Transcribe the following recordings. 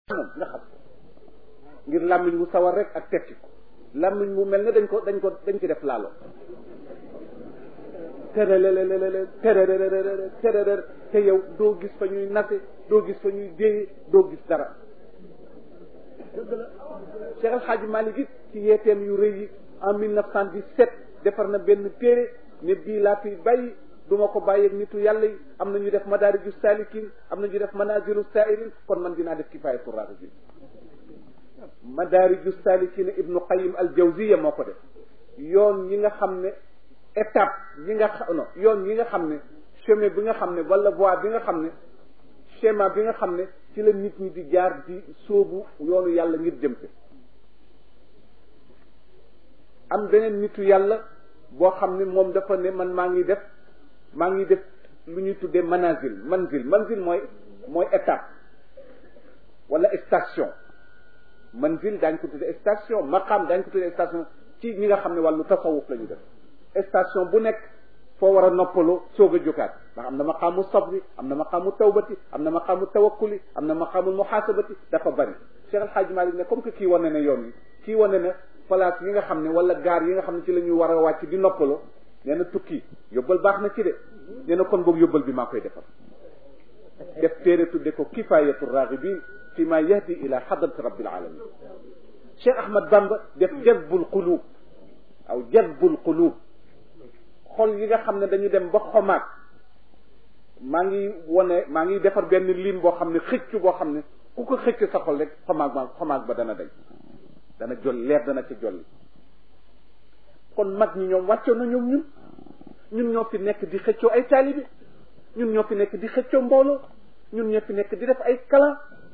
moom nga xam ngir làmmiñ wu sawar rek ak tekki ko làmmiñ wu mel ne dañ ko dañ ko dañ ci def laalo tërërërërër tërërërërër tërërër te yow doo gis fa ñuy nase doo gis fa ñuy déye doo gis dara dëgg la Cheikh El Hadj Malick it ci yeeteem yu rëy yi en 1917 defar na benn téere ne bii laa fi bàyyi du ma ko bàyyeeg nitu yàlla yi am na ñu def madaariju saalikin am na ñu def manazilu sairin kon man dinaa def kifaayatu raghibin madaariju saalikin ibnu qayim al jawziya moo ko def yoon yi nga xam ne étape yi nga xam non yoon yi nga xam ne chemin bi nga xam ne wala voie bi nga xam ne schéma bi nga xam ne ci la nit ñi di jaar di sóobu yoonu yàlla ngir jëm ci am beneen nitu yàlla boo xam ne moom dafa ne man maa ngi def maa ngi def lu ñuy tuddee manazil manzil manzil mooy mooy étape wala station manzil daañ ko tuddee station maqaam daañ ko tuddee station ci ñi nga xam ne wàllu tasawuf la ñu def station bu nekk foo war a noppaloo soog a jógaat ndax am na maqaamu sabri am na maqaamu tawbati am na maqaamu tawakkuli am na maqaamu muhaasabati dafa bari Cheikh El Hadj Malick ne comme que kii wane na yoon yi kii wane na place yi nga xam ne wala gaar yi nga xam ne ci la ñuy war a wàcc di noppaloo nee na tukki yóbbal baax na ci de nee na kon boog yóbbal bi maa koy defal def téere tudde ko kifayatu raghibin fi ma yahdi ila hadrati rabbil alamin Cheikh Ahmad Bamba def jazbul qulub aw jazbul qulub xol yi nga xam ne dañu dem ba xomaag maa ngi wone maa ngi defar benn lim boo xam ne xëcc boo xam ne ku ko xëcc sa xol rek xomaag ba xomaag ba dana dañ dana jol leer dana ci jolli kon mag ñi ñoom wàccoo na ñoom ñun ñun ñoo fi nekk di xëccoo ay taalibe ñun ñoo fi nekk di xëccoo mbooloo ñun ñoo fi nekk di def ay kalan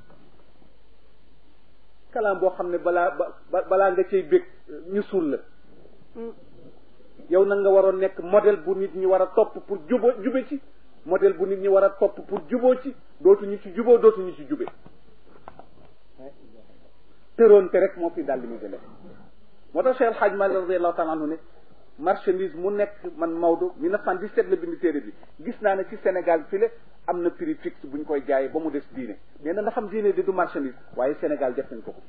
kalan boo xam ne balaa ba balaa nga cay bég ñu suul la yow nag nga waroon nekk modèle bu nit ñi war a topp pour jubo jube ci modèle bu nit ñi war a topp pour juboo ci dootuñu ci juboo dootuñu ci jube tëroon te rek moo fi daal di mu jëlee moo tax Cheikh El Hadj Malick radiallahu taala anhu ne marchandise mu nekk man Maodo 1917 la bind téere bi gis naa ne ci Sénégal fi le am na prix fixe bu ñu koy jaayee ba mu des diine nee na nga xam diine di du marchandise waaye Sénégal def nañ ko ko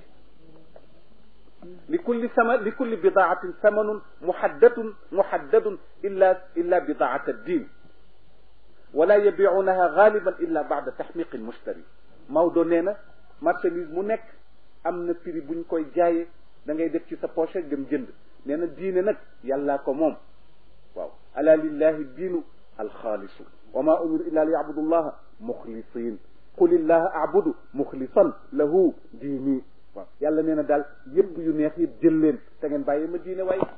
li kulli sama li kulli bidaatin samanun muhaddatun muhaddadun illa illa bidaat ad-din wala yabiunaha galiban illa bada taxmiq al-mushtari Maodo nee na marchandise mu nekk am na prix bu ñu koy jaayee da ngay def ci sa poche dem jënd nee na diine nag yàllaa ko moom waaw ala lillahi diinu alxaalisu wa ma umiru illa li yabudu llaha muxlisin qul illaha abudu muxlisan lahu diini waaw yàlla nee na daal yëpp yu neex yëpp jël leen te ngeen bàyyi ma diine waaye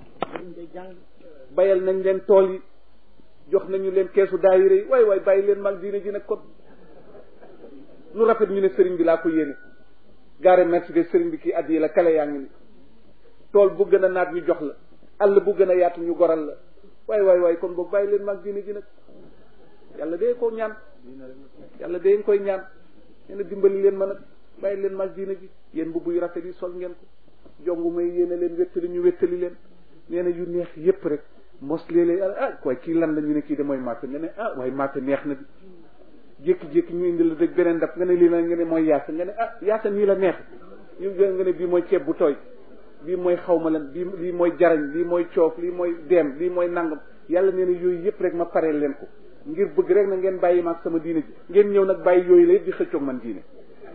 bayal nañ leen tool yi jox nañu leen keesu daayira yi waay waay bàyyi leen mag diine ji nag kon lu rafet ñu ne sëriñ bi laa ko yéene gaare Mercedes sëriñ bi kii addi la kale yaa ngi ni tool bu gën a naat ñu jox la àll bu gën a yaatu ñu goral la waay waay waay kon boog bàyyi leen mag diine ji nag yàlla dee ko ñaan yàlla dee nga koy ñaan nee na dimbali leen ma nag bàyyi leen mag diine ji yéen mbubb yu rafet yi sol ngeen ko jongu may yéene leen wéttali ñu wéttali leen nee na yu neex yépp rek mos léeg-léeg ah waaye kii lan la ñu ne kii de mooy matt nga ne ah waaye matt neex na bi jékki-jékki ñu indi la rek beneen daf nga ne lii la nga ne mooy yaasa nga ne ah yaasa nii la neex ñu nga ne bii mooy ceeb bu tooy bii mooy xaw ma lan bii lii mooy jarañ lii mooy coof lii mooy deem lii mooy nangam yàlla nee na yooyu yëpp rek ma pareel leen ko ngir bëgg rek na ngeen bàyyi maag sama diine ji ngeen ñëw nag bàyyi yooyu la yëpp di xëccoog man diine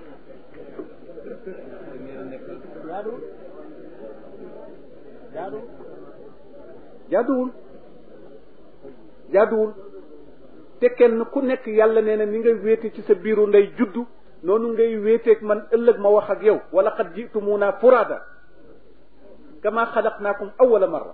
jaaduwul jaaduwul te kenn ku nekk yàlla nee na ni ngay wéete ci sa biiru ndey juddu noonu ngay wéeteeg man ëllëg ma wax ak yow wala qad jitumuna furada kama xalaqnaakum awala marra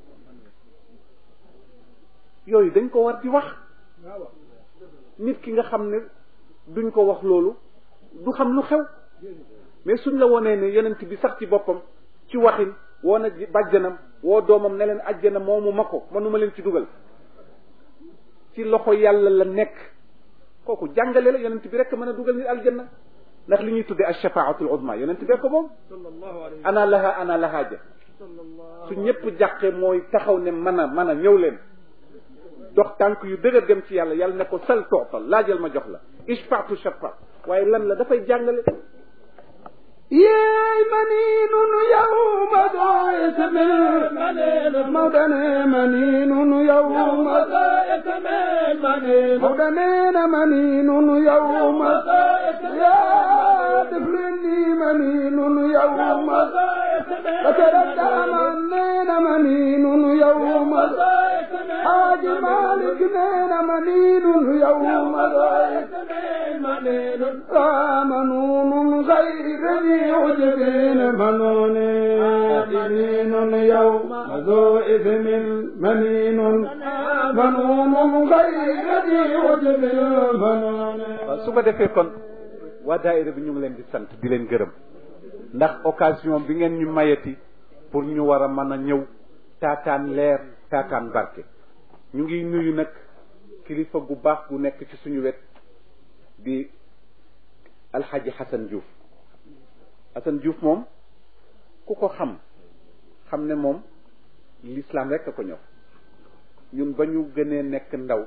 yooyu dañ ko war di wax nit ki nga xam ne duñ ko wax loolu du xam lu xew mais suñ la wonee ne yonent bi sax ci boppam ci waxin woo na bàjjanam woo doomam ne leen ajjana moomu ma ko mënuma leen ci dugal ci loxo yàlla la nekk kooku jàngale la yonent bi rek mën a dugal nit aljanna ndax li ñuy tuddee alshafaatul uzma yonent bee ko moom ana laha ana laha ja su ñëpp jàqee mooy taxaw ne mën a mën a ñëw leen dox tànk yu dëgër dem ci yàlla yàlla ne ko sal tootal laajal ma jox la ishfaatu shafa waaye lan la dafay jàngale yeey maniinun yawma daayatamel mawdane maniinun yawma mawdaneena maniinun yawma yaa def leen ni maniinun yawma فتردى منين منين يوم حاج مالك نين منين يوم منون غير ذي عجبين منون منين يوم ذو إثم منين منون غير ذي عجب منون su ko defee kon waa daayira bi ñu ngi leen di sant di leen gërëm ndax occasion bi ngeen ñu mayati pour ñu war a mën a ñëw taataan leer taataan barke ñu ngi nuyu nag kilifa gu baax gu nekk ci suñu wet di alxaji Xasan Diouf Xasan Diouf moom ku ko xam xam ne moom l'islam rek a ko ñor ñun ba ñu gënee nekk ndaw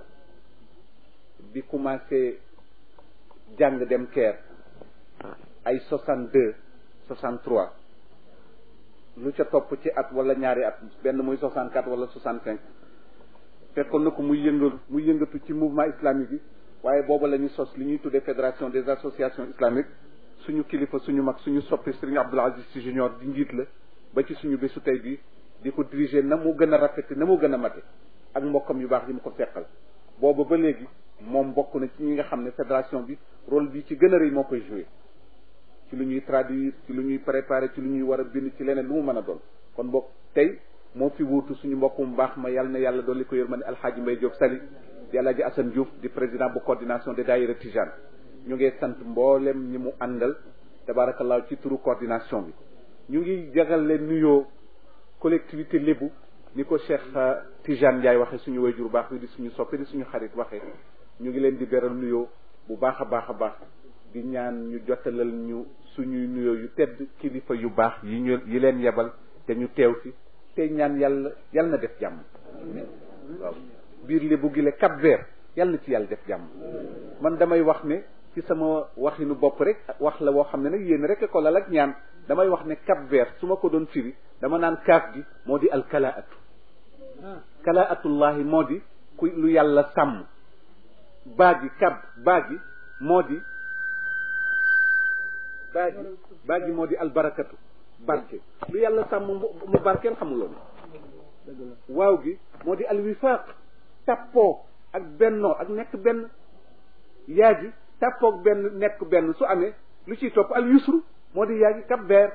di commencé jàng dem keer ay soixante deux soixante trois lu ca topp ci at wala ñaari at benn muy soixante quatre wala soixante cinq fekkoon na ko muy yëngal muy yëngatu ci mouvement islamique yi waaye booba la ñu sos li ñuy tuddee fédération des associations islamiques suñu kilifa suñu mag suñu soppi Serigne Abdoul Aziz Sy Junior di njiit la ba ci suñu bésu tey bi di ko diriger na mu gën a rafete na mu gën a mate ak mbokkam yu baax yi mu ko seqal booba ba léegi moom bokk na ci ñi nga xam ne fédération bi rôle bi ci gën a rëy moo koy joué ci lu ñuy traduire ci lu ñuy préparer ci lu ñuy war a bind ci leneen lu mu mën a doon kon bokk tey moo fi wuutu suñu mbokk mu baax ma yàlla na yàlla dolli ko yërmande alxaaji Mbay Diop Sali di alaaji Assane Diouf di président bu coordination des daayira Tijane ñu ngi sant mboolem ñi mu àndal tabaarakallaahu ci turu coordination bi ñu ngi jagal leen nuyoo collectivité lébu ni ko Cheikh Tijane Ndiaye waxee suñu wayjur baax wi di suñu soppe di suñu xarit waxee ñu ngi leen di beral nuyoo bu baax a baax a baax di ñaan ñu jotalal ñu suñuy nuyoo yu tedd kilifa yu baax yi ñu yi leen yebal te ñu teew fi te ñaan yàlla yàlla na def jàmm waaw biir lébu gi le Cap Vert yàlla na ci yàlla def jàmm man damay wax ne ci sama waxinu bopp rek wax la woo xam ne nag yéen rek ko lal ak ñaan damay wax ne Cap Vert su ma ko doon firi dama naan kaaf gi moo di alkalaatu kalaatullahi moo di ku lu yàlla sàmm baa gi kab baa gi moo di baa gi baa gi moo di albarakatu barke lu yàlla sàmm mu barkeel xamuloon waaw gi moo di alwifaaq tappoo ak bennoo ak nekk benn yaa gi tappoo ak benn nekk benn su amee lu ciy topp al yusru moo di yaa gi kab beer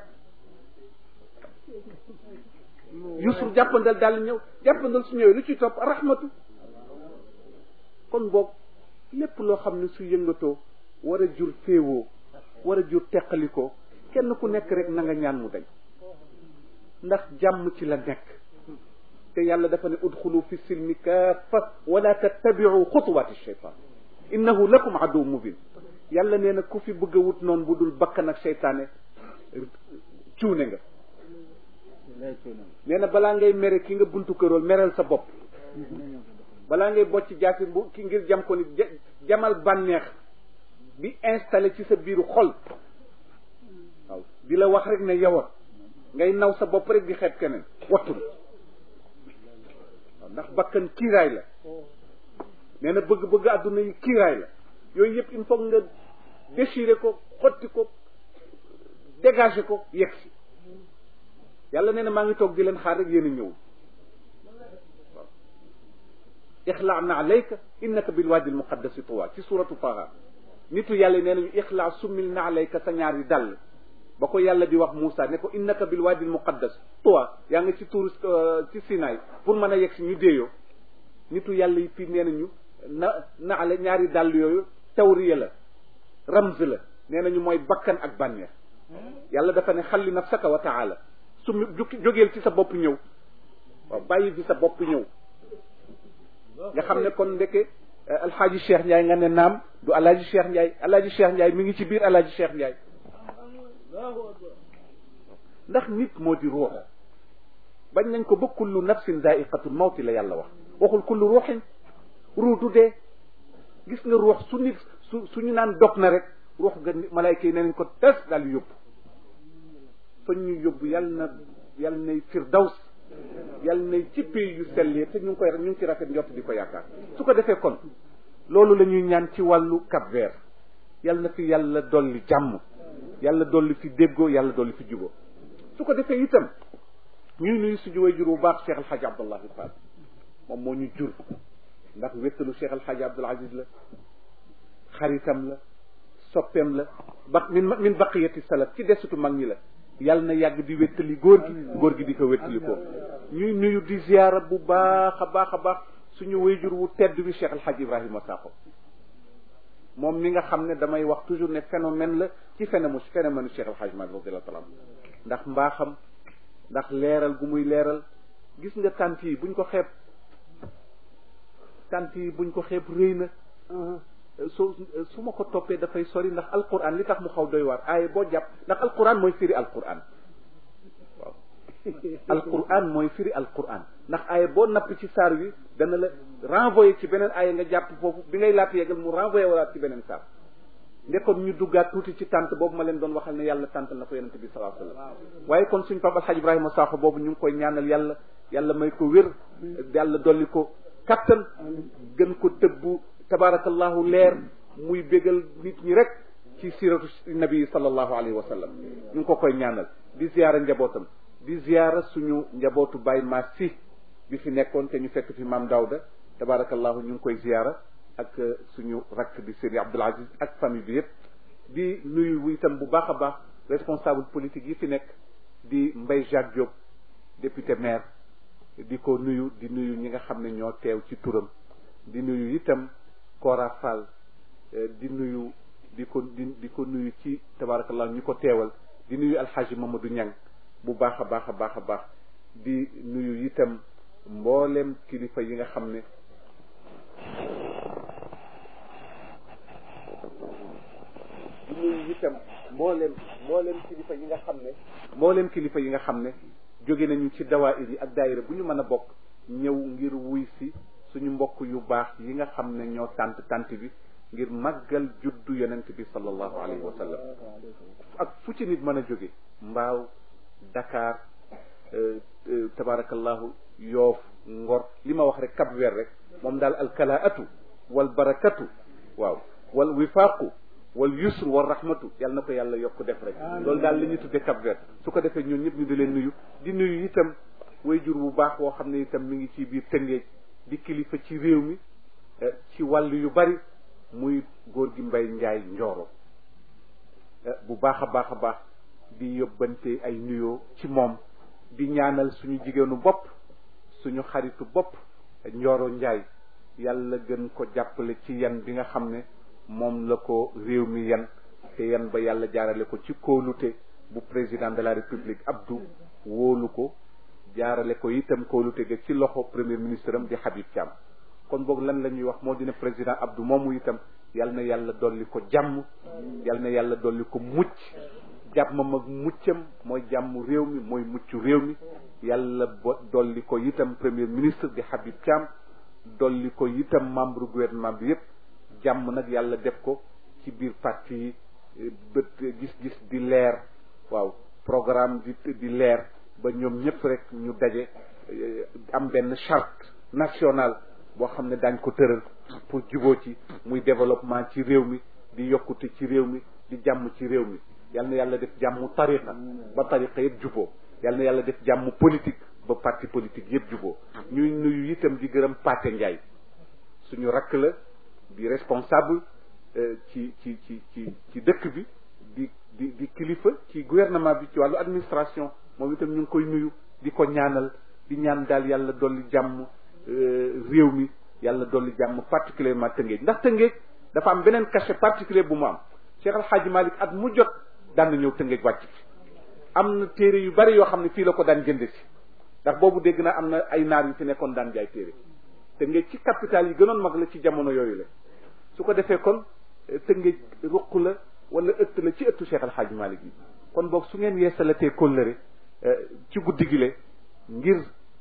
yusru jàppandal daal ñëw jàppandal su ñëwee lu ciy topp rahmatu kon boog lépp loo xam ne su yëngatoo war a jur féewoo war a jur teqalikoo kenn ku nekk rek na nga ñaan mu dañ ndax jàmm ci la nekk te yàlla dafa ne udxulu fi silmi kaafa wala tattabiu xutuwaati shaytan innahu lakum aduw mubin yàlla nee na ku fi bëgg a wut noonu bu dul bakkan ak seytaane cuune nga nee na balaa ngay mere ki nga buntu kërool mereel sa bopp balaa ngay bocc jaasi bu ki ngir jam ko ni jamal bànneex bi installé ci sa biiru xol waaw di la wax rek ne yow ngay naw sa bopp rek di xeeb keneen wattul waaw ndax bakkan kiiraay la nee na bëgg-bëgg àdduna yi kiiraay la yooyu yëpp il faut nga déchirer ko xotti ko dégager ko yegg si yàlla nee na maa ngi toog di leen xaar rek yéen a ñëw waaw ixlaa na alayka innaka bil waadi al muqaddasi tuwa ci suratu taha nitu yàlla nee nañu ixlaa summil na alayka sa ñaari dàll ba ko yàlla di wax Moussa ne ko innaka bil waadi al muqaddas tuwa yaa ngi ci tuur ci Sinaay pour mën a yegg si ñu déeyoo nitu yàlla yi fii nee nañu na na ale ñaari dàll yooyu tawriya la ramz la nee nañu mooy bakkan ak bànneex yàlla dafa ne xalli nafsaka wa taala su jógeel ci sa bopp ñëw waaw bàyyi fi sa bopp ñëw nga xam ne kon ndeke alxaaji Cheikh Ndiaye nga ne naam du alaaji Cheikh Ndiaye alaaji Cheikh Ndiaye mi ngi ci biir alaaji Cheikh Ndiaye ndax nit moo di ruux bañ nañ ko ba kullu nafsin daiqatul mawti la yàlla wax waxul kullu ruuxin ruux du dee gis nga ruux su nit su suñu naan dog na rek ruux ga malayka yi ne nañ ko tes daal di yóbbu fa ñu yóbbu yàlla na yàlla nay firdaws yàlla nay ci pays yu sellee te ñu ngi koy ñu ngi ci rafet njott di ko yaakaar su ko defee kon loolu la ñuy ñaan ci wàllu Cap Vert yàlla na fi yàlla dolli jàmm yàlla dolli fi déggoo yàlla dolli fi juboo su ko defee itam ñuy nuyu suñu way jur bu baax Cheikh El Hadj Abdallahi Fall moom moo ñu jur ndax wéttalu Cheikh El Hadj Abdoul Aziz la xaritam la soppeem la ba min min baqiyati salaf ci desutu mag ñi la yàlla na yàgg di wéttali góor gi góor gi di ko wéttali ko ñuy nuyu di ziyaara bu baax a baax a baax suñu wayjur wu tedd bi Cheikh El Hadj Ibrahima Sakho moom mi nga xam ne damay wax toujours ne phénomène la ci phénomène phénomène Cheikh El Hadj Malick radiyallahu taala ndax mbaaxam ndax leeral gu muy leeral gis nga tant yi buñ ko xeeb tant yi buñ ko xeeb rëy na su su ma ko toppee dafay sori ndax alquran li tax mu xaw doy waar aaye boo jàpp ndax alquran mooy firi alquran waaw alquran mooy firi alquran ndax aaye boo napp ci saar wi dana la renvoyer ci beneen aaye nga jàpp foofu bi ngay laata yegal mu renvoyer walaat ci beneen saar ndekkoon ñu duggaat tuuti ci tànt boobu ma leen doon waxal ne yàlla tàntal na ko yonente bi sallallahu alayhi wasallam waaye kon suñ papa alxaj ibrahima Sakho boobu ñu ngi koy ñaanal yàlla yàlla may ko wér yàlla dolli ko kattan gën ko tëbbu tabarakallahu leer muy bégal nit ñi rek ci siratu nabi sallallahu alayhi wa sallam ñu ngi ko koy ñaanal di ziyaara njabootam di ziyaara suñu njabootu Baye Mass si bi fi nekkoon te ñu fekk fi maam Daouda tabarakallahu ñu ngi koy ziyaara ak suñu rakk di Serigne Abdoul Aziz ak famille bi yëpp di nuyu itam bu baax a baax responsable politique yi fi nekk di Mbaye Jacques Diop député maire di ko nuyu di nuyu ñi nga xam ne ñoo teew ci turam di nuyu itam Kora Fall di nuyu di ko di di ko nuyu ci tabarakallah ñu ko teewal di nuyu alxaaji Mamadou Niang bu baax a baax a baax a baax di nuyu itam mboolem kilifa yi nga xam ne di nuyu itam mboolem mboolem kilifa yi nga xam ne mboolem kilifa yi nga xam ne jóge nañu ci dawaayir yi ak daayira bu ñu mën a bokk ñëw ngir wuy si suñu mbokk yu baax yi nga xam ne ñoo tànt tànt bi ngir màggal juddu yonent bi sallallahu alayhi wa sallam ak fu ci nit mën a jóge mbaaw Dakar tabarakallahu yoof ngor li ma wax rek Cap Vert rek moom daal alkalaatu wal barakatu waaw wal wifaaqu wal yusru wal rahmatu yàlla na ko yàlla yokk def rek loolu daal li ñu tudde Cap Vert su ko defee ñun ñëpp ñu di leen nuyu di nuyu itam way jur bu baax woo xam ne itam mi ngi ci biir Tëngéej di kilifa ci réew mi ci wàll yu bari muy góor gi mbay njaay njooro bu baax a baax a baax di yóbbante ay nuyoo ci moom di ñaanal suñu jigéenu bopp suñu xaritu bopp njooro njaay yàlla gën ko jàppale ci yan bi nga xam ne moom la ko réew mi yan te yan ba yàlla jaarale ko ci kóolute bu président de la république Abdou wóolu ko jaarale ko itam kóolute ga ci loxo premier ministre am di Habib Thiam kon boog lan la ñuy wax moo dina président Abdou moomu itam yal na yàlla dolli ko jàmm yal na yàlla dolli ko mucc jàmmam ak muccam mooy jàmm réew mi mooy mucc réew mi yàlla bo dolli ko itam premier ministre di Habib Thiam dolli ko itam membre gouvernement bi yépp jàmm nag yàlla def ko ci biir parti yi bët gis-gis di leer waaw programme di di leer ba ñoom ñëpp rek ñu daje am benn charte nationale boo xam ne daañ ko tëral pour juboo ci muy développement ci réew mi di yokkute ci réew mi di jàmm ci réew mi yal na yàlla def jàmm tariqa ba tariqa yëpp juboo yal na yàlla def jàmm politique ba parti politique yëpp juboo ñuy nuyu itam di gërëm Pathé Ndiaye suñu rakk la di responsable ci ci ci ci ci dëkk bi di di di kilifa ci gouvernement bi ci wàllu administration moom itam ñu ngi koy nuyu di ko ñaanal di ñaan daal yàlla dolli jàmm réew mi yàlla dolli jàmm particulièrement Tëngéej ndax Tëngéej dafa am beneen cachet particulier bu mu am Cheikh Al Hadji Malick at mu jot daan na ñëw Tëngéej wàcc fi am na téere yu bari yoo xam ne fii la ko daan jënde si ndax boobu dégg naa am na ay naar yu fi nekkoon daan jaay téere Tëngéej ci capital yi gënoon mag la ci jamono yooyu la su ko defee kon Tëngéej ruq la wala ëtt la ci ëttu Cheikh Al Hadji Malick yi kon boog su ngeen yeesalatee kóllëre ci guddi gi le ngir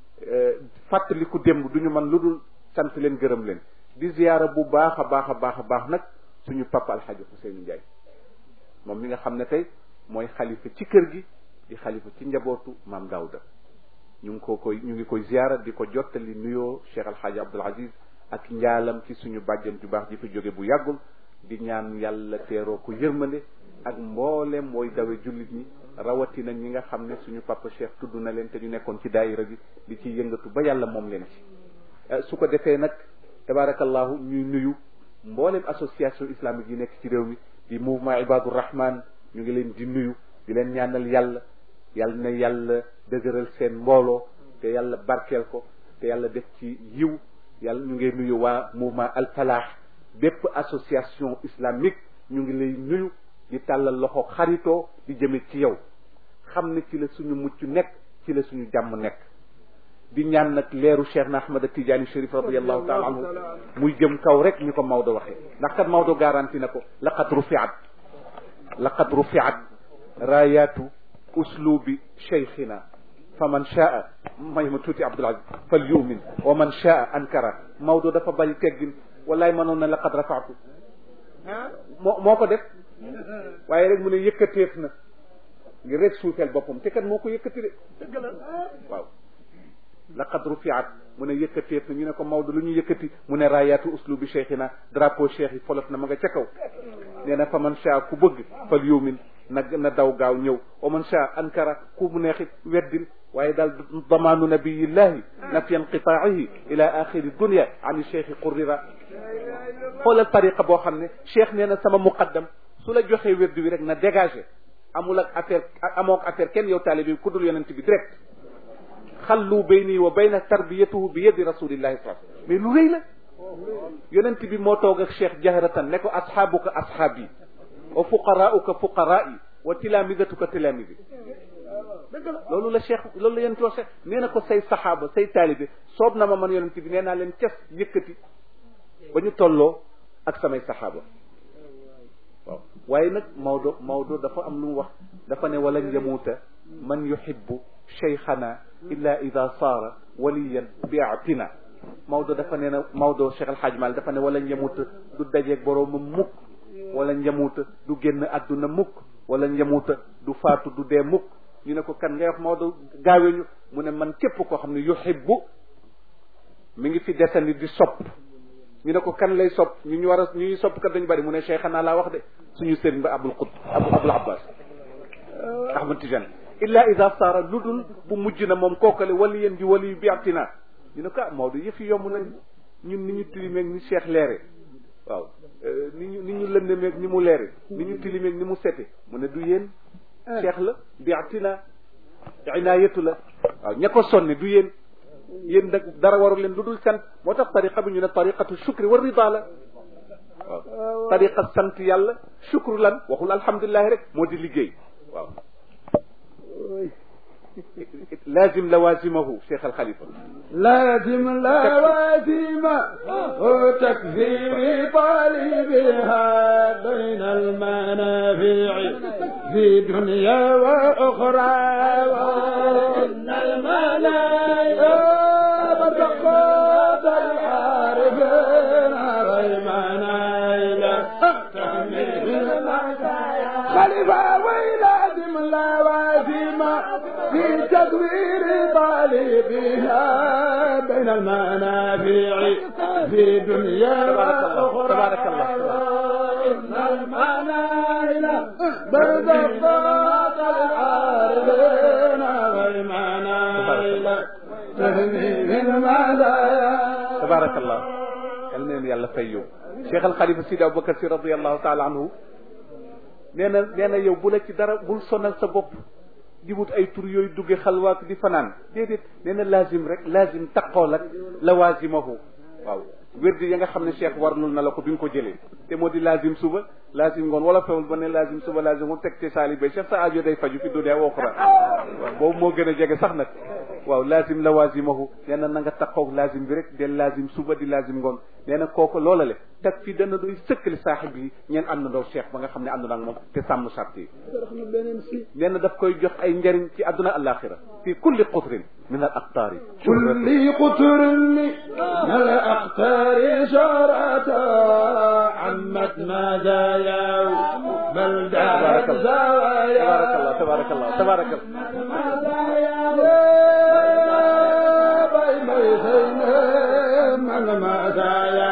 fàttaliku démb duñu man lu dul sant leen gërëm leen di ziyaara bu baax a baax a baax a baax nag suñu papa alxaaji Ousseynou Ndiaye moom mi nga xam ne tey mooy xalifa ci kër gi di xalifa ci njabootu maam Daouda ñu ngi ko koy ñu ngi koy ziara di ko jottali nuyoo Cheikh Alxaaji Abdul Aziz ak njaalam ci suñu bàjjan ju baax ji fi jóge bu yàggul di ñaan yàlla teeroo ko yërmande ak mboolem mooy dawe jullit ñi rawatina ñi nga xam ne suñu papa Cheikh tudd na leen te ñu nekkoon ci daayira bi di ci yëngatu ba yàlla moom leen ci su ko defee nag tabarakallahu ñuy nuyu mboolem association islamique yi nekk ci réew mi di mouvement Ibadur Rahman ñu ngi leen di nuyu di leen ñaanal yàlla yàlla na yàlla dëgëral seen mbooloo te yàlla barkeel ko te yàlla def ci yiw yàlla ñu ngi nuyu waa mouvement Al Falah bépp association islamique ñu ngi lay nuyu di tàllal loxo xaritoo di jëme ci yow xam ne ci la suñu mucc nekk ci la suñu jàmm nekk di ñaan nag leeru Cheikh na Ahmad Tidiane Chérif radiallahu taala anhu muy jëm kaw rek ni ko Maodo waxee ndax kat Maodo garanti na ko laqad rufiat laqad rufiat rayatu uslubi cheikhina fa man shaa may ma tuuti Abdul Aziz fal yumin wa man shaa ankara Maodo dafa bari teggin wallaay mënoon na laqad rafaatu moo moo ko def waaye rek mu ne yëkkateef na ngir rek suufeel boppam te kat moo ko yëkkati de waaw laqad rufiat mu ne yëkkateef na ñu ne ko Maodo lu ñu yëkkati mu ne rayatu uslubi cheikhina drapeau cheikh yi folof na ma nga ca kaw nee na fa man shaa ku bëgg fal yumin na na daw gaaw ñëw wa man shaa ankara ku mu neexit weddil waaye daal damaanu nabiyillahi nafiya inqitaa'ihi ila axiri dunia ani cheikh qurrira xoolal tariqa boo xam ne cheikh nee na sama muqaddam su la joxee wérdu wi rek na dégagé amul ak affaire amoo ak affaire kenn yow taalibe bi ku dul yonent bi direct xallu bayni wa bayna tarbiyatuhu bi yadi rasulillahi sallallahu alayhi mais lu rëy la yonent bi moo toog ak cheikh jahratan ne ko ashaabuka ashaabi wa fuqaraauka fuqaraai wa tilamidatuka tilamidi loolu la cheikh loolu la yonent wax cheikh nee na ko say saxaaba say taalibe soob na ma man yonent bi nee naa leen ces yëkkati ba ñu tolloo ak samay saxaaba waaw waaye nag Maodo Maodo dafa am lu mu wax dafa ne walan yamuuta man yuhibbu cheikhana illa ida saara waliyan bi atina Maodo dafa ne na Maodo Cheikh El Hadj Mal dafa ne walan yamuuta du dajeeg boroomam mukk walan yamuuta du génn adduna mukk walan yamuuta du faatu du dee mukk ñu ne ko kan ngay wax Maodo gaawee ñu mu ne man képp koo xam ne yuhibbu mi ngi fi desandi di sopp ñu ne ko kan lay sopp ñu ñu war a ñu ñuy sopp kat dañu bari mu ne Cheikh xanaa laa wax de suñu sëriñ ba Abul Qut Abu Abul Abbas Ahmad Tijani illa ida saara lu dul bu mujj na moom kookale wali yéen di wali yu biatina ñu ne ko ah Maodo yëf yi yomb nañ ñun ni ñu tilimeeg ni Cheikh leere waaw ni ñu ni ñu lëndemeeg ni mu leere ni ñu tilimeeg ni mu sete mu ne du yéen Cheikh la biatina inaayatu la waaw ña ko sonne du yéen yéen nag dara waru leen lu dul sant moo tax tariqa bi ñu ne tariqatu shukri wa rida la waaw tariqa sant yàlla shukru lan waxul alhamdulilahi rek moo di liggéey waaw لازم لوازمه شيخ الخليفة لازم لوازمه وتكفير طالبها بين المنافع في دنيا وأخرى وإن المنايا بتقود العارفين ريمانا تحمل خليفة ولازم لوازم في تدوير طالبها بين المنافع في دنيا وأخرى تبارك الله إن المنايا بين الضاد العارفين ريمانا تهميل المدايا تبارك الله yal na leen yàlla fay yow Cheikh Al Khalifa Sidi Aboubacar si radiallahu taala anhu nee na nee na yow bu la ci dara bul sonal sa bopp di wut ay tur yooyu dugge xalwaak di fanaan déedéet nee na laazim rek laazim taqool ak lawazimahu waaw wérdi ya nga xam ne cheikh warlul na la ko bi nga ko jëlee te moo di laazim suba laazim ngoon wala fewul ba ne laazim suba laazim ngoon teg ci saali bay cheikh sa aajo day faju fi dunya wa uxra waaw boobu moo gën a jege sax nag waaw laazim lawazimahu nee na na nga taqoog laazim bi rek del laazim suba di laazim ngoon nee na kooku loola le tag fi dana doy sëkkali saaxib yi ñeen àndandoo cheikh ba nga xam ne ànd naag moom te sàmm sart yi nee na daf koy jox ay njariñ ci àdduna alaxira fi kulli qutrin min al aqtaari كل قطر من الأقطار شرعة عمت مزايا بل تبارك دارت الله زوايا تبارك الله tabarakallah tabarakallah bay bay sëy man ma daaya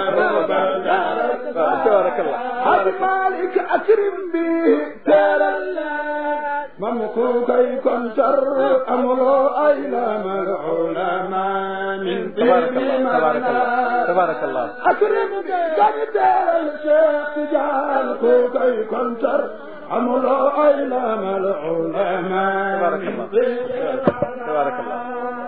tabarakallah Haj Malik akrim bi teral mam ku kay kontar amuloo ay lamal ulama min tabarakallah tabarakallah tabarakallah akrim bi gani teral Cheikh Tidiane ku kay kontar amuloo ay lamal ulama tabarakallah tabarakallah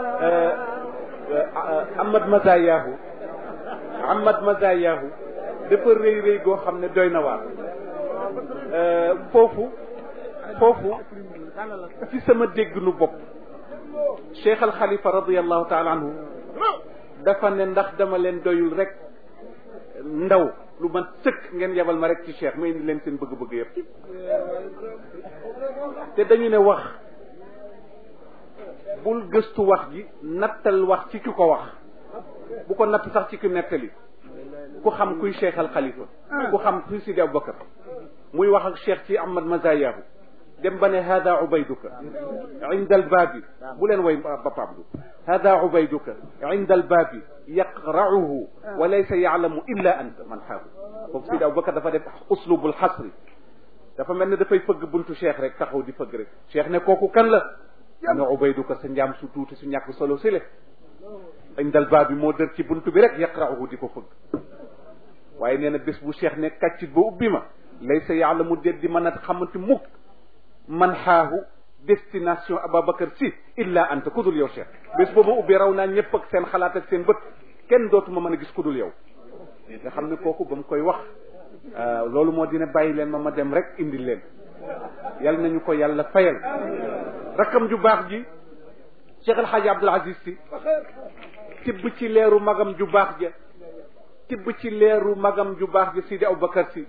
Ahmad Mazayahu Ahmad Mazayahu dafa rëy rëy goo xam ne doy na waar foofu foofu ci sama dégg nu bopp Cheikh Al Khalifa radiallahu taala anhu dafa ne ndax dama leen doyul rek ndaw lu man sëkk ngeen yebal ma rek ci Cheikh ma indi leen seen bëgg-bëgg yëpp te dañu ne wax bul gëstu wax ji nattal wax ci ki ko wax bu ko natt sax ci ki nettali ku xam kuy Cheikh Al Khalifa ku xam kuy Sidi Aboubacar muy wax ak Cheikh ci Ahmad Mazayahu dem ba ne hada ubayduka inda albaabi bu leen way ba pablu hada ubayduka inda albaabi yaqra'uhu wa laysa ya'lamu illa anta man xaahu foofu Sidi Aboubacar dafa def uslubul xasri dafa mel ne dafay fëgg buntu Cheikh rek taxaw di fëgg rek Cheikh ne kooku kan la ne ubayduka sa njaam su tuuti su ñàkk solo si le inda albaabi moo dër ci buntu bi rek yaqra'uhu di ko fëgg waaye nee na bés bu cheikh ne kàccit ba ubbi ma laysa yaalamu déet di mën a xamante mukk man xaahu destination Ababacar si illa anta kudul yow cheikh bés boobu ubbi raw naa ñëpp ak seen xalaat ak seen bët kenn dootuma mën a gis kudul yow nga xam ne kooku ba mu koy wax loolu moo dina bàyyi leen ma ma dem rek indi leen yal nañu ko yàlla fayal rakkam ju baax ji Cheikh El Hadj Abdoul Aziz si tibb ci leeru magam ju baax ja tibb ci leeru magam ju baax ji Sidi Aboubacar si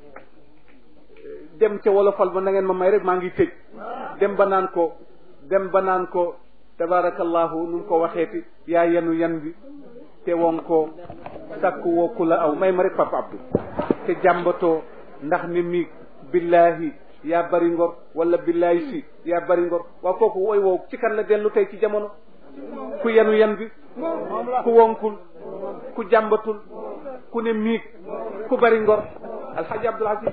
dem ca wolofal ba na ngeen ma may rek maa ngi tëj dem ba naan ko dem ba naan ko tabarakallahu nu ko waxeeti yaa yenu yan bi te woon ko sakku woo ku la aw may ma rek papa Abdou te jàmbatoo ndax ni mi billahi yaa bari ngor wala billahi si yaa bari ngor waaw kooku woy woow ci kan la dellu tey ci jamono ku yenu yan bi ku wonkul ku jàmbatul ku ne miig ku bari ngor alxaaji abdul aziz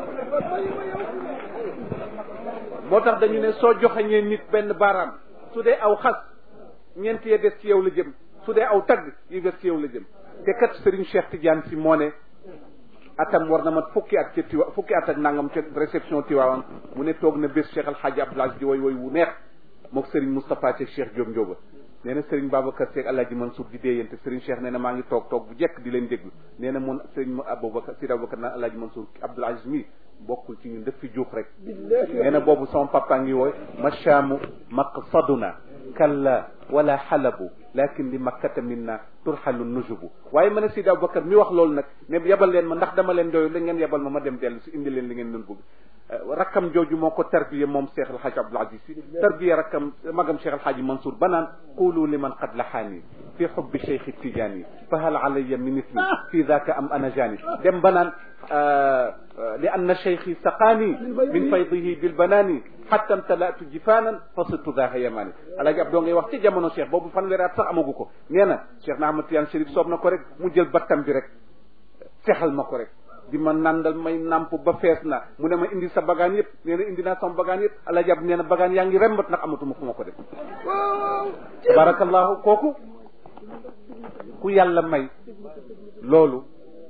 moo tax dañu ne soo joxañee nit benn baaraam su dee aw xas ñeent ya des ci yow la jëm su dee aw tagg yi des ci yow la jëm te kat Serigne Cheikh Tidiane si moo ne atam war na mat fukki at ca tiwa fukki at ak nangam ca réception tiwaawan mu ne toog na bés Cheikh alxaaji abdul aziz di woy woy wu neex mook Serigne Moustapha Cheikh Cheikh Diop Ndioba nee na Serigne Babacar Seck Alaaji Mansour di déeyante Serigne Cheikh nee na maa ngi toog toog bu jekk di leen déglu nee na mun Serigne Aboubacar Sidi Aboubacar naan Alaaji Mansour Abdoul Aziz mi bokkul ci ñun def fi juux rek nee na boobu sama papa ngi wooy machaamu maqsaduna kalla wala xalabu lakin li makkata minna turxalu nujubu waaye ma ne Sidi Aboubacar mi wax loolu nag ne yebal leen ma ndax dama leen doyu la ngeen yebal ma ma dem dellu si indi leen li ngeen doon bëgg rakkam jooju moo ko tarbiye moom Cheikh El Hadj Abdoul Aziz si tarbiye rakkam magam Cheikh El Hadj Mansour ba naan qulu liman qad laxaani fi xubbi Cheikh Tidiane fa hal alayya min ismi fi daka am ana jani dem ba naan li anna cheikhi saqaani min faydihi bilbanaani xatta mtalaatu jifaanan fa sirtu daa yamaani alaaji ab doo ngay wax ci jamono cheikh boobu fanweeri at sax amagu ko nee na cheikh na Ahmad Tiyaan Chérif soob na ko rek mu jël battam bi rek fexal ma ko rek di ma nandal may namp ba fees na mu ne ma indi sa bagaan yëpp nee na indi naa sama bagaan yëpp alaaji ab nee na bagaan yaa ngi rembat ndax amatuma fu ma ko def tabarakallahu kooku ku yàlla may loolu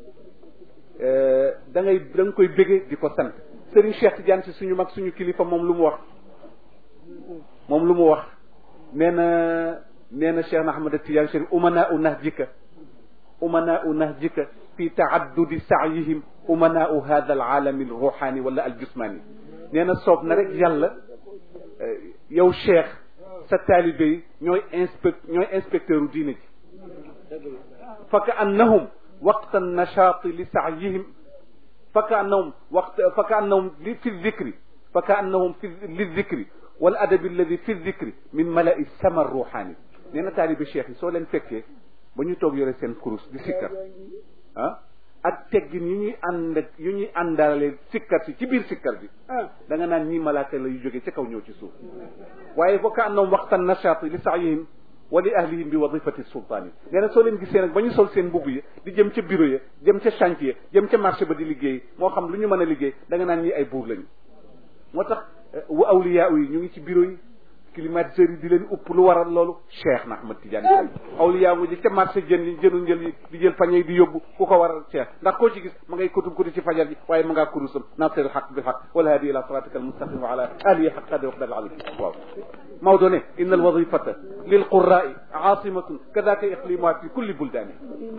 da ngay da nga koy bége di ko sant Serigne Cheikh Tidiane si suñu mag suñu kilifa moom lu mu wax moom lu mu wax nee na nee na Cheikh na Ahmad Tidiane Chérif umana u nahjika umana u nahjika fi taaddudi saayihim umana u hada al aalami al ruhani wala al jusmani nee na soob na rek yàlla yow Cheikh sa taalibe yi ñooy inspect ñooy inspecteur u diine ji fa ka annahum waqta nachaati li saayihim fa ka annahum waqt fa ka annahum li fi dicri fa ka annahum fi li dicri wal adabi alladi fi dicri min malai sama ruhani nee na taalibe cheikh yi soo leen fekkee ba ñu toog yore seen kurus di sikkar ah ak teggin yu ñuy ànd ak yu ñuy àndaale sikkar si ci biir sikkar bi da nga naan ñii malaaka la yu jógee ci kaw ñëw ci suuf waaye boo ka annahum waxtan nashaati li saayihim wa li ahlihim bi wadifati sultaan yi nee na soo leen gisee nag ba ñu sol seen mbubb yi di jëm ca bureau ya jëm ca chantier jëm ca marché ba di liggéey moo xam lu ñu mën a liggéey da nga naan ñii ay buur lañu moo tax wa awliyaa yi ñu ngi ci bureau yi climatiseurs yi di leen upp lu waral loolu Cheikh na Ahmad Tidiane Sall awliyaa ngi ca marché jën yi jënu njël yi di jël pañe yi di yóbbu ku ko waral Cheikh ndax koo ci gis ma ngay kutub kuti ci fajar ji waaye ma ngaa kurusam nasir alxaq bil xaq wala hadi ila siratika almustaqim wa ala alihi xaq qadri wa qadar alim waaw Maodo ne inna alwadifata lil qurraai aasimatun kadaka iqlimuha fi kulli buldaani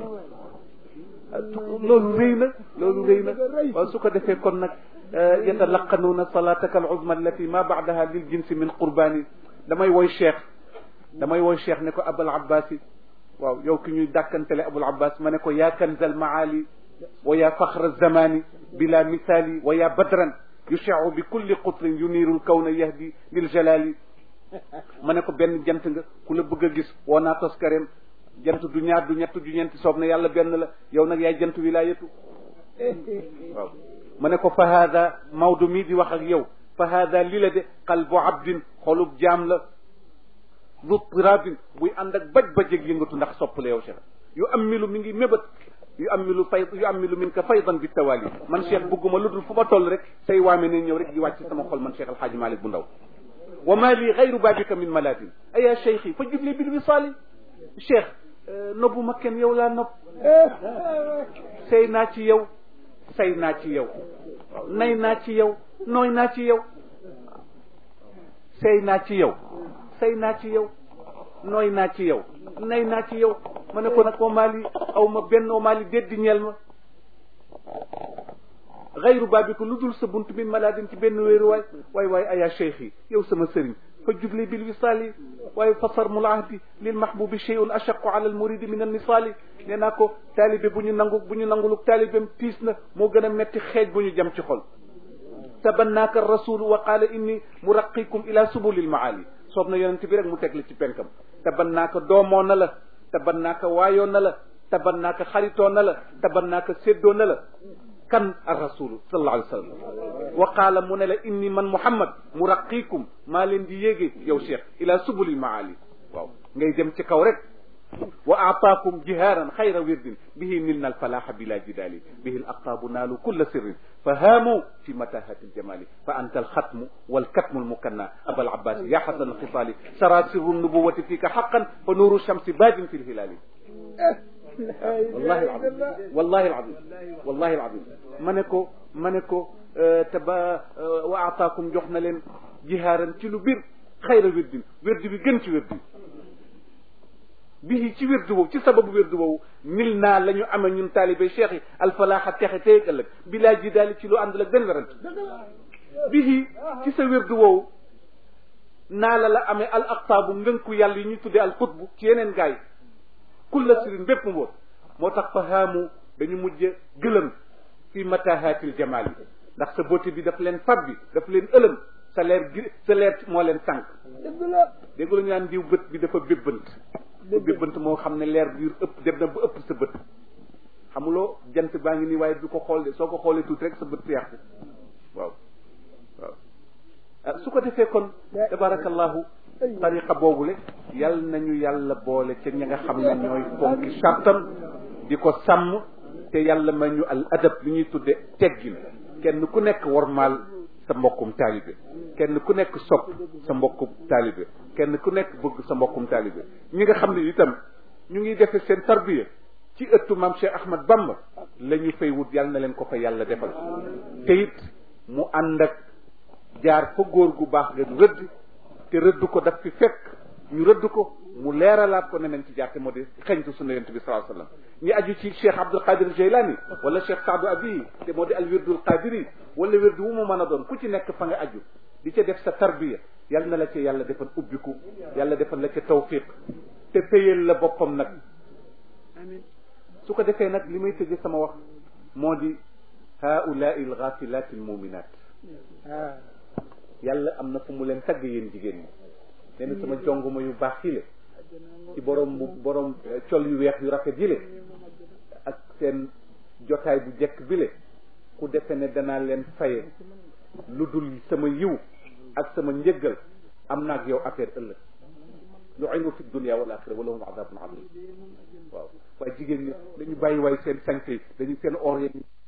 loolu rëy na loolu rëy na waaw su ko defee kon nag yatalaqanuuna salataka al uzma allati ma baadaha lil jinsi min qurbaani damay woy cheikh damay woy cheikh ne ko abul abbas yi waaw yow ki ñuy dàkkantele abul abbas ma ne ko yaa kanzal maali wa yaa faxra zamani bila misaali wa yaa badran yushaau bi kulli qutrin yuniiru lkawna yahdi lil jalali ma ne ko benn jant nga ku la bëgg a gis woo naa toskareem jant du ñaar du ñett du ñeenti soob na yàlla benn la yow nag yaay jant wilaayatu waaw ma ne ko fa haada Maodo mii di wax ak yow fa haada li la de qalbu abdin xolub jaam la zu tirabin buy ànd ak baj bajeg yëngatu ndax soppale yow Cheikh yu ammilu mi ngi mébat yu ammilu fay yu ammilu min ka faydan bi tawali man Cheikh bugguma lu dul fu ma toll rek say waame ne ñëw rek di wàcc sama xol man Cheikh Alhaaji Malick bu ndaw wa ma li gayru babika min maladin aya cheikhi fa jubli bil wisaali cheikh nobbu ma kenn yow laa nopp sey naa ci yow say naa ci yow nay naa ci yow nooy naa ci yow sey naa ci yow say naa ci yow nooy naa ci yow nay naa ci yow ma ne ko nag omaali aw ma benn omaali déddi ñeel ma xayru baabiko lu dul sa bunt min maladin ci benn wéeru waay waay waay aya cheikh yi yow sama sëriñ fa jubli bil wisaali waaye fa sarmul ahdi lil mahbubi cheyun achaqu ala al muridi min an nisaali nee naa ko taalibe bu ñu nangu bu ñu nanguluk taalibem tiis na moo gën a metti xeej bu ñu jam ci xol tabannaaka rasulu wa qaala inni muraqikum ila subulil maali soob na yonent bi rek mu teg la ci penkam tabannaaka doomoo na la tabannaaka waayoo na la tabannaaka xaritoo na la tabannaaka séddoo na la kan ar rasulu sallallahu alayhi wa sallam wa qaala mu ne la inni man muhammad muraqikum maa leen di yéege yow cheikh ila subulil maali waaw ngay dem ci kaw rek wa aataakum jihaaran xayra wirdin bihi nilna alfalaha bila jidali bihi al aqtaabu naalu kulla sirrin fa haamu fi matahati aljamali fa anta alxatmu walkatmu almukanna aba alabbasi ya xasan alxisaali sara sirru nubuwati fika xaqan fa nuuru shamsi baadin fi lhilaali wallahi alazim wallahi alazim wallahi alazim ma ne ko ma ne ko te ba wa aataakum jox na leen jihaaran ci lu bir xayra wirdin wirdi bi gën ci wirdi bii ci wirdu boobu ci sababu wirdu boobu mil naa la ñu amee ñun taalibe cheikh yi alfalaaxa texe tey ëllëg bilaa ji daali ci lu àndul ak benn werant bii ci sa wirdu woowu naa la la amee al aqtaabu ngënku yàlla yi ñuy tuddee al xutbu ci yeneen gaay kulla sirin bépp mboot moo tax fa haamu dañu mujj gëlëm fi matahaatil jamaal yi ndax sa beauté bi daf leen fab bi daf leen ëlëm sa leer gi sa leer moo leen tànk dégg la ñu naan diw bët bi dafa bébbant bébbant moo xam ne leer bi ëpp dem na ba ëpp sa bët xamuloo jant baa ngi nii waaye du ko xool de soo ko xoolee tuuti rek sa bët feex waaw waaw ah su ko defee kon tabarakallahu tariqa boobule yal nañu yàlla boole ca ña nga xam ne ñooy fonki sartam di ko sàmm te yàlla ma ñu al adab li ñuy tudde teggin kenn ku nekk wormaal sa mbokkum taalibe kenn ku nekk sopp sa mbokkum taalibe kenn ku nekk bëgg sa mbokkum taalibe ñi nga xam ne itam ñu ngi defe seen tarbiya ci ëttu maam Cheikh Ahmad Bamba la ñu fay wut yàlla na leen ko fa yàlla defal te it mu ànd ak jaar fa góor gu baax nga rëdd te rëdd ko daf fi fekk ñu rëdd ko mu leeralaat ko ne nañ ci jaar te moo di xeñtu sunna yonent bi sallallahu alayhi wasallam ñi aju ci cheikh Abdul Qadir Jaylani wala cheikh Saadu Abi te moo di al wirdul qadiri wala wirdu wu mu mën a doon ku ci nekk fa nga aju di ca def sa tarbiya yal na la ca yàlla defal ubbiku yàlla defal la ca tawfiq te payel la boppam nag amin su ko defee nag li may tëje sama wax moo di haulaai alghafilat almuminat yàlla am na fu mu leen tagg yéen jigéen ñi nee na sama jonguma yu baax yi le ci borom bu borom col yu weex yu rafet yi le ak seen jotaay bu jekk bile ku defe ne danaa leen faye lu dul sama yiw ak sama njëggal am naag yow affaire ëllëg lu aynu fi dunia wal axira wa lahum adabun adim waaw waaye jigéen ñi dañu bàyyi waay seen sànq yi dañu seen or yi